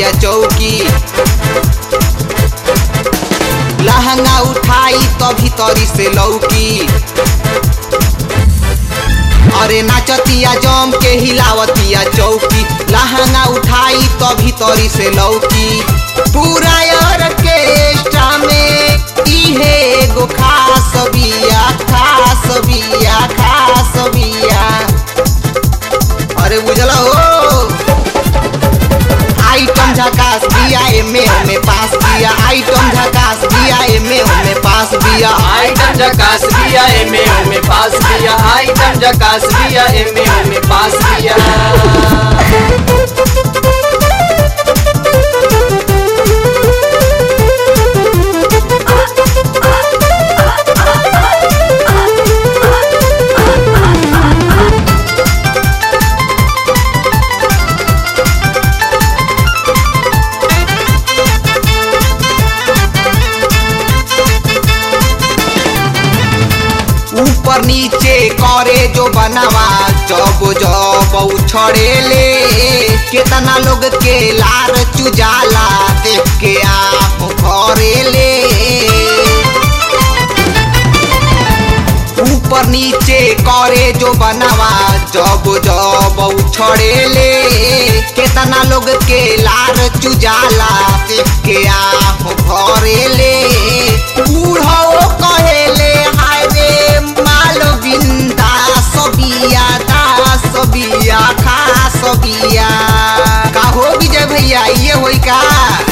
हिलावतिया चौकी लहंगा उठाई तो भीतरी से लौकी अरे नाचतिया जम के हिलावतिया चौकी लहंगा उठाई तो भीतरी से लौकी पूरा ऑर्केस्ट्रा में इहे एगो खास बिया खास बिया खास बिया अरे बुझल हो आइटम झकास बिया एमे ओमे पास बिया आइटम झकास बिया एमे ओमे पास बिया आइटम जकास बिया एमे ओमे पास बिया आइटम जकास बिया एमे ओमे पास बिया ऊपर नीचे करे जो बनावा जब जब उछड़ेले केतना लोग के लार चुजाला देख के आप करेले ऊपर नीचे करे जो बनावा जब जब उछड़ेले केतना लोग के लार चुजाला देख के आप भरेले बूढ़ो कहेले हाय रे माल बिंदा सबिया दा सबिया खा सबिया का हो विजय भैया ये होई का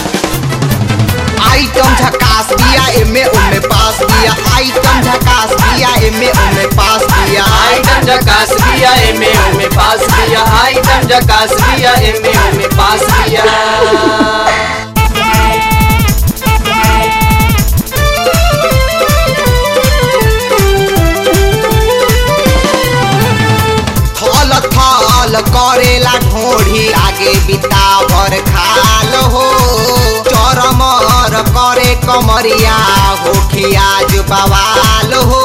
आइटम झकास दिया एमे ओमे पास दिया आइटम झकास दिया एमे ओमे पास दिया आइटम जकास बिया एमे ओमे पास बिया आइटम जकास बिया एमे ओमे पास बिया थल थल करेला ढोढ़ी आगे बितावर खाल हो चरमर करे कमरिया हो खियाज बवाल हो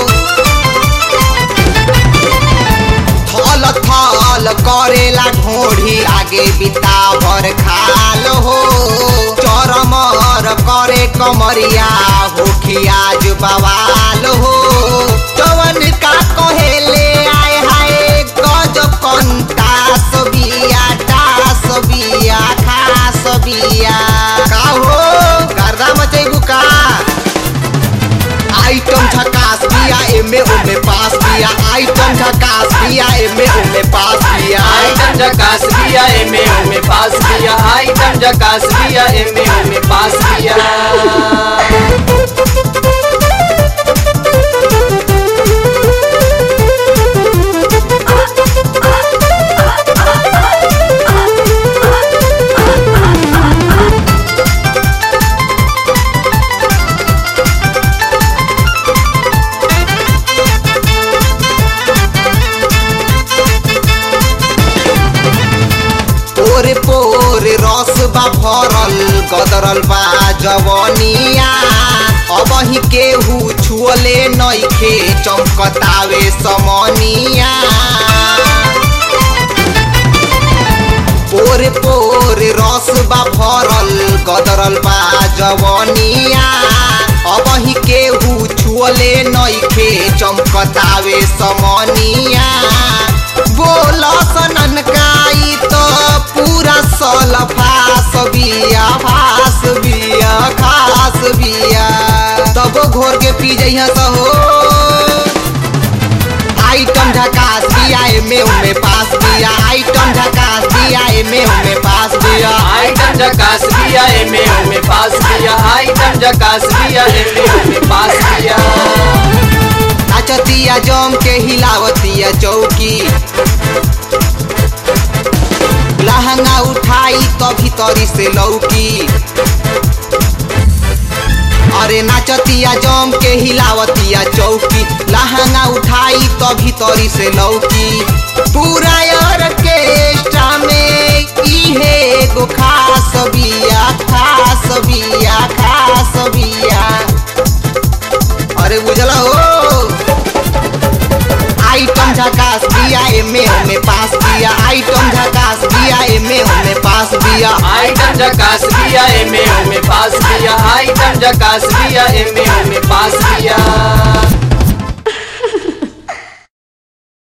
थल थल करेला ढोढ़ी आगे बितावर खाल हो चरमर करे कमरिया हो खियाज बवाल हो जवन का कहेले आय हाय गज कंटा सबिया टास बिया खास बिया का हो गर्दा मचैबू का आइटम झकास बिया एमे ओमे पास बिया आइटम झकास बिया एमे ओमे पास बिया आइटम जकास बिया एमे ओमे पास बिया आइटम जकास बिया एमे ओमे पास बिया तोरे पोरे रस बा भरल गदरल बा जवनिया अब ही केहू छुअले नइखे चमकतावे समनिया पोरे पोरे रस बा भरल गदरल बा जवनिया अब ही केहू छुअले नइखे चमकतावे समनिया बोल सनन काई तो पूरा सल फास बिया फास बिया खास बिया तब घोर के पी जइहा सहो आइटम झकास बिया एमे ओमे पास बिया आइटम झकास बिया एमे ओमे पास बिया आइटम जकास बिया एमे ओमे पास बिया आइटम जकास बिया एमे ओमे पास बिया नाचतिया जम के हिलावतिया चौकी लहंगा उठाई तो भीतरी से लौकी अरे नाचतिया जम के हिलावतिया चौकी लहंगा उठाई तो भीतरी से लौकी पूरा ऑर्केस्ट्रा में इहे एगो खास बिया खास बिया खास बिया अरे बुझल हो आइटम झकास दिया एमे ओमे पास दिया आइटम झकास दिया एमे ओमे पास बिया आइटम जकास बिया एमे ओमे पास बिया आइटम जकास बिया एमे ओमे पास बिया